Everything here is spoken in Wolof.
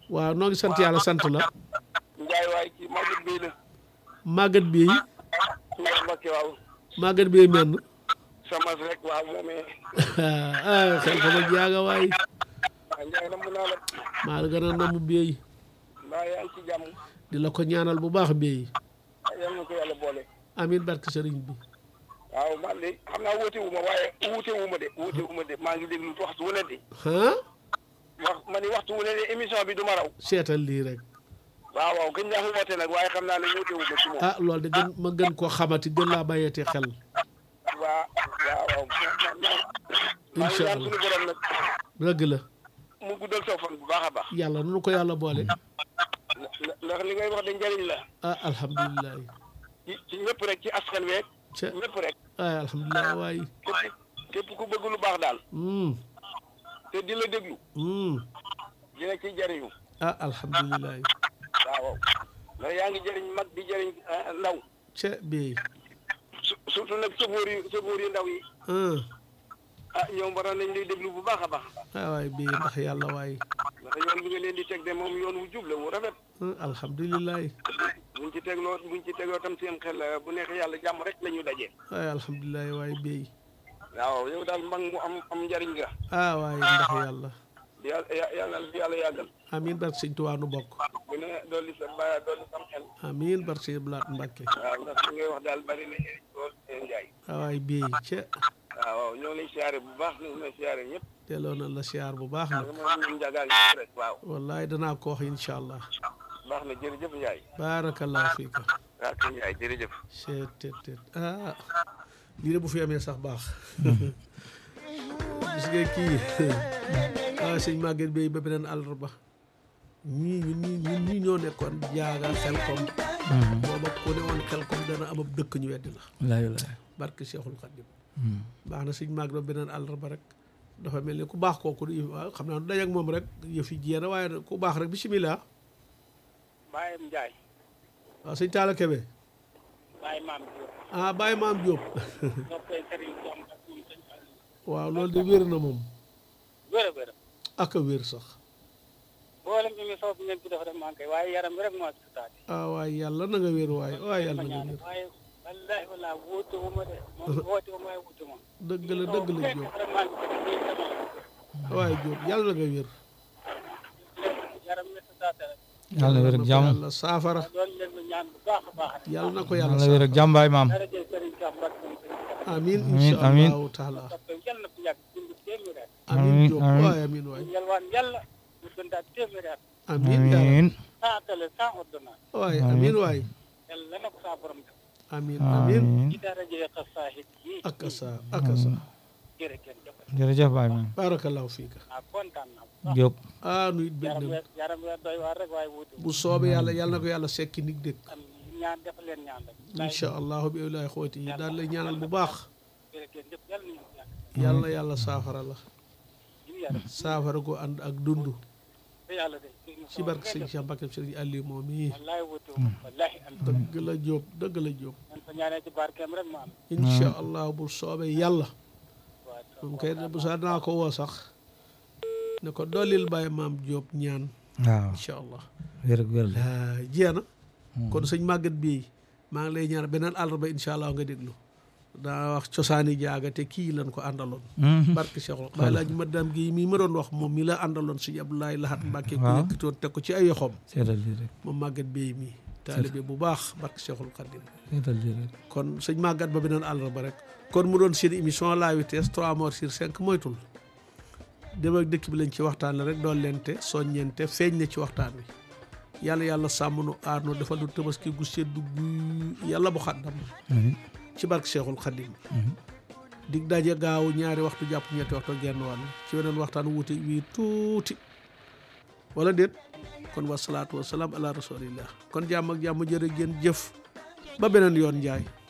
waaw noo ngi sant yàlla sant la Njaay waay kii Maguette Bey la màggat bi Njaay Mbakke waaw màggat bi menn sama rek waaw moomee ah xel ko ma jaaga waay waa Njaay namm naa la maa la gën a namu beey mbaa yaa ngi ci jàmm di la ko ñaanal bu baax beey yal na ko yàlla boole amin barke sëriñ bi waaw man de xam naa wuute wu ma waaye wuute wu ma de wuute wu ma de maa ngi déglu waxtu wu ne de ah wax ma ni waxtu wu ne de émission bi du ma raw seetal lii rek waaw waaw gën naa fi woote nag waaye xam naa ne wuute wu ma ci moom ah loolu de gën ma gën koo xamati gën laa bàyyeete xel waa waaw waaw maa ngi Incha ñaan Allah. suñu borom nag dëgg la mu guddal sa fan bu baax a baax yàlla nunu ko yàlla boole ndax li ngay wax de njëriñ la ah alhamdulilah ci ci ñëpp rek ci askan week ca ñëpp rek ay alhamdulilah waay képp képp ku bëgg lu baax daal hmm te di la déglu hmm dina ci jëriñu ah alhamdulilah waaw waaw ndax yaa ngi jëriñ mag di jëriñ ah, ndaw ca beey su- surtout nag sëfoor yi sëfoor yi ndaw yi ah ah ñoom waroon nañ lay déglu bu baax a baax ah waay beey ndax yàlla waay ndax yoon bi nga leen di teg de moom yoon wu jub la wu rafet ah alhamdulilah buñ ci tegloo buñ ci tegloo tam seen xel eh, bu neexee yàlla jàmm rek la ñu dajee ay alhamdulilah waay beey waaw yow daal mag mu am am njëriñ nga ah waay ndax yàlla yàlla yàlla na fi yàlla yàggal amin barke sëñ Tuubaa nu bokk bu ne dolli sa ba dolli sam xel amin barke sëñ Blaat Mbàkke waaw ndax li ngay wax daal bari na njëriñ lool seen njaay ah waay beey ca waaw waaw ñoo ngi lay siyaare bu baax ñu ngi lay siyaare ñëpp delloo na la siyaar bu baax nag moom ñun njagaa ñëpp rek waaw wallaay danaa ko wax incha allah baax na jërëjëf Njaay baarakallahu fiika waaw kay Njaay jërëjëf seet tet tet ah lii de bu fi amee sax baax gis nga kii ah sëñ Maguette Bey ba beneen àllarba ñii ñun ñii ñun ñii ñoo nekkoon jaaga xel kom booba ku ne woon xel kom dana am ab dëkk ñu weddi la walaay walaay barke Cheikhul Khadim baax na sëñ Maguette ba beneen àllarba rek dafa mel ni ku baax kooku di waaw xam naa nu daje ak moom rek yëf yi jéem waaye nag ku baax rek bisimilah Baye Njaay waaw sëñ Talla Kebe Baye Maam Diop ah Baye Maam Diop noppee sëriñ Tom ak ñun sëñ Aliou waaw loolu de wér na moom wér a wér ak a wér sax mboolem émission bi ngeen fi def rek maa ngi koy waaye yaram bi rek moo ci taati ah waaye yàlla na nga wér waaye waaye yàlla na nga wér waaye wallahi wala wuute wu ma de moom woote wu ma waaye wuute ma dëgg la dëgg la Diop vraiment waaye Diop yàlla na nga wér yaram mi taate rek yàlla na wér ak jàmm yàlla saafara doon leen lu ñaan bu baax a baax rek yàlla na ko yàlla yàlla na wér ak jàmm baay maam dara jël sëriñ Cheikh Mbacke moom sëriñ Cheikh amin Amiin, insha amiin. allahu taala parce que yal na fi yàgg dund téeméeri at amin Amiin, Diop amiin. waaye amin waay yalwaan yàlla mu dundaat téeméeri at amin yàlla amiin sans télé sans ordonnance waaye amin waay yàlla na ko saa borom def amin amin amiin ci dara jëlee xasaahid yi ak asa ak asa jërë ngeen jëf jërëjëf baay maam barakallahu fiika ah kontaan naa bu baax Diop ah nu it bëgg yaram na weer yaram weer doy waar rek waaye wuute bu soobee yàlla yàlla na ko yàlla sekki nig dëkk am ñaan def leen ñaan rek insha allahu bi ilahi xooti yi daal lay ñaanal bu baax jërë ngeen jëf yàlla nañu yàgg yàlla na yàlla saafara la ñu yaram saafara ko ànd ak dund te yàlla de ci barke sëñ Cheikh Mbacke sëriñ Aliou moom yi wallahi wuute wu wallahi am dëgg la Diop dëgg la Diop man fa ñaanee ci barkeem rek ma am incha allah bu soobee yàlla waaw moom kay bu saa dinaa ko woo sax ne ko dollil bàyyi maam Diop ñaan waaw incha allah wér ak wér la ah jeex na kon sëñ Maguette bii maa ngi lay ñaan beneen àllarba incha allah nga déglu daa wax cosaani jaaga te kii lan ko àndaloon barke Cheikhul bàyyi laaj madame gi mii ma doon wax moom mi la àndaloon sëñ Abdoulaye Lahat Mbacke ku Waaw. yëkkatoon teg ko ci ay yoxoom seetal lii rek moom Maguette bii mii taalibe bu baax barke Cheikhul Khadim seetal lii rek kon sëñ Maguette ba beneen àllarba rek kon mu doon seen émission la vitesse 3 morts sur 5 moytul dem ak dëkk bi lañ ci waxtaan la rek doon leente soññeente feeñ na ci waxtaan wi yàlla yàlla sàmm nu aar nu defal nu tabaski gu seddu gu yàlla bu xaddam amiin ci barke Cheikhul Khadim dig daje gaaw ñaari waxtu jàpp ñetti waxtu ak genn wàll ci weneen waxtaan wuute wii tuuti wala déet kon wasalaatu wasalaam ala rasulillah kon jàmm ak jàmm jërë ngeen jëf ba beneen yoon njaay